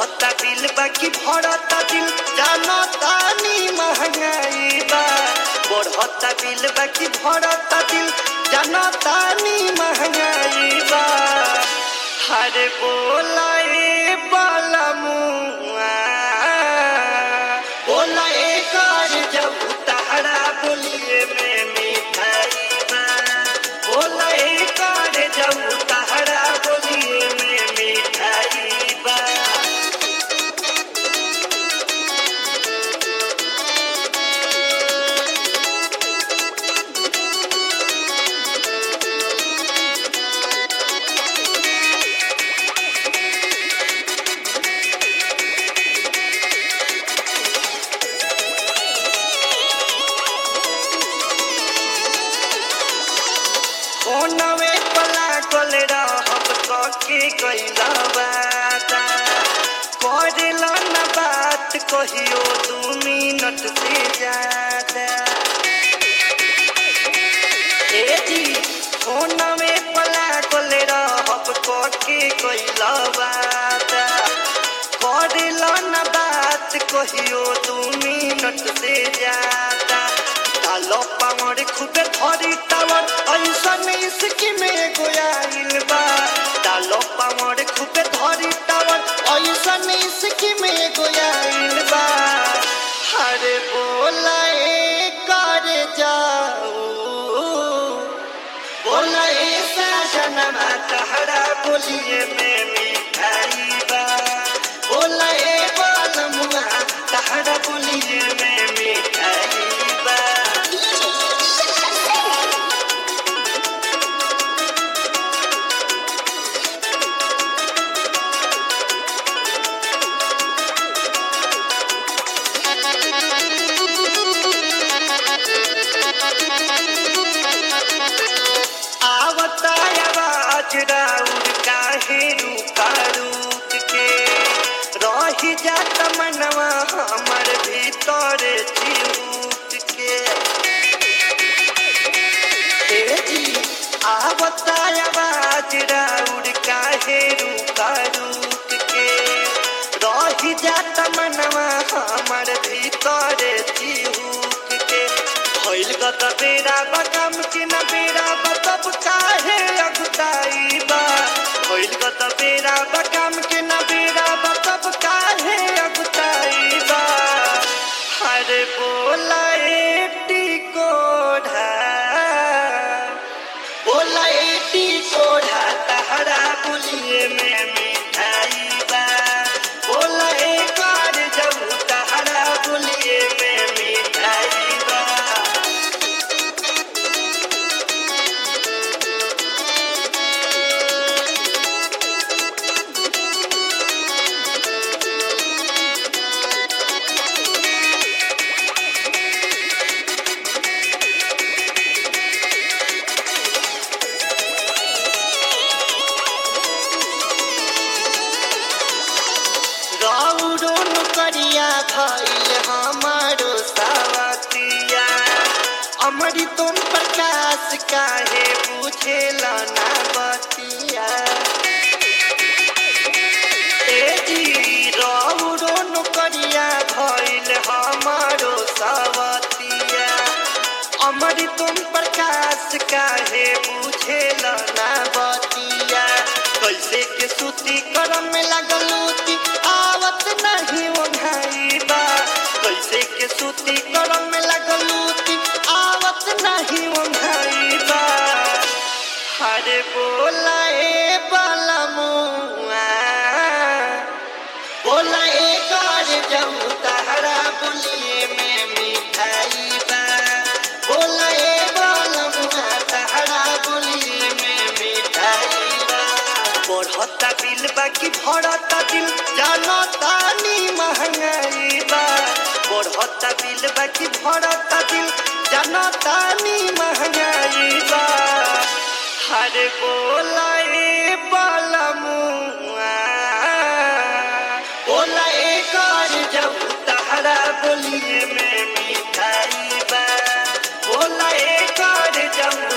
बढ़ता बिल बाकी भरता दिल जानता नी महंगाई बा बढ़ता बिल बाकी भरता दिल जानता नी महंगाई बा हरे बोला ए बाला मुआ बोला ए कर जब तहरा बोलिए में मिठाई बा बोला ए कर जब तहरा बोलिए में मिठाई बा कोनवे पला कोल रहब कके कैला बाता करेला न बात कहियो दू मिनट से ज्यादा ए जी कोनवे पला कोल रहब कके कैला बाता करेला न बात कहियो दू मिनट से ज्यादा डालो पावर खुदे धरी टावर ऐसा नहीं इसकी में गोयाइल बा डालो पावर खुदे धरी टावर ऐसा नहीं इसकी में गोयाइल बा हरे बोला ए कर जाओ बोला ए साजना तहरा बोलिए में मिठाई बा बोला ए बालमुआ तहरा बोलिए में मिठाई बा आवता आवाज राउर काहे रूका रूक के रही जात मनवा हमर भीतर चिरूक के ए जी आवता आवाज राउर काहे रूका रूक के रही जात मनवा हमर भीतर चिरूक के भइल गत बेरा बकम के न बेरा बतब काहे अगुताई बा भइल गत बेरा बकम के न बेरा बतब काहे अगुताई बा हरे बोला एटी कोढ़ा बोला एटी कोढ़ा तहरा बोलिए में मिठाई बा बोला एक बार जब तहरा बोलिए में मिठाई बा गौरो नुकरिया भइल हमारो सावतिया अमरी तुम प्रकाश काहे बुझेल ना बतिया ए जी गौरो नुकरिया भइल हमारो सावतिया अमरी तुम प्रकाश काहे बुझेल ना बतिया कैसे के सूती करम में लगलूती आवत नहीं ओढ़ाई बा कैसे के सूती करम में लगलूती आवत नहीं ओढ़ाई बा हरे बोला ए बाला मुआ बोला ए कर जाऊं तहरा बोलिए में मिठाई बा बोला ए बाला मुआ तहरा बोलिए में मिठाई बा बढ़ता बिल बाकी भरता दिल जानता नी महंगाई बा बढ़ता बिल बाकी भरता दिल जानता नी महंगाई बा हरे बोला ए बाला मुआ बोला ए कर जब तहरा बोलिए में मिठाई बा बोला ए कर जब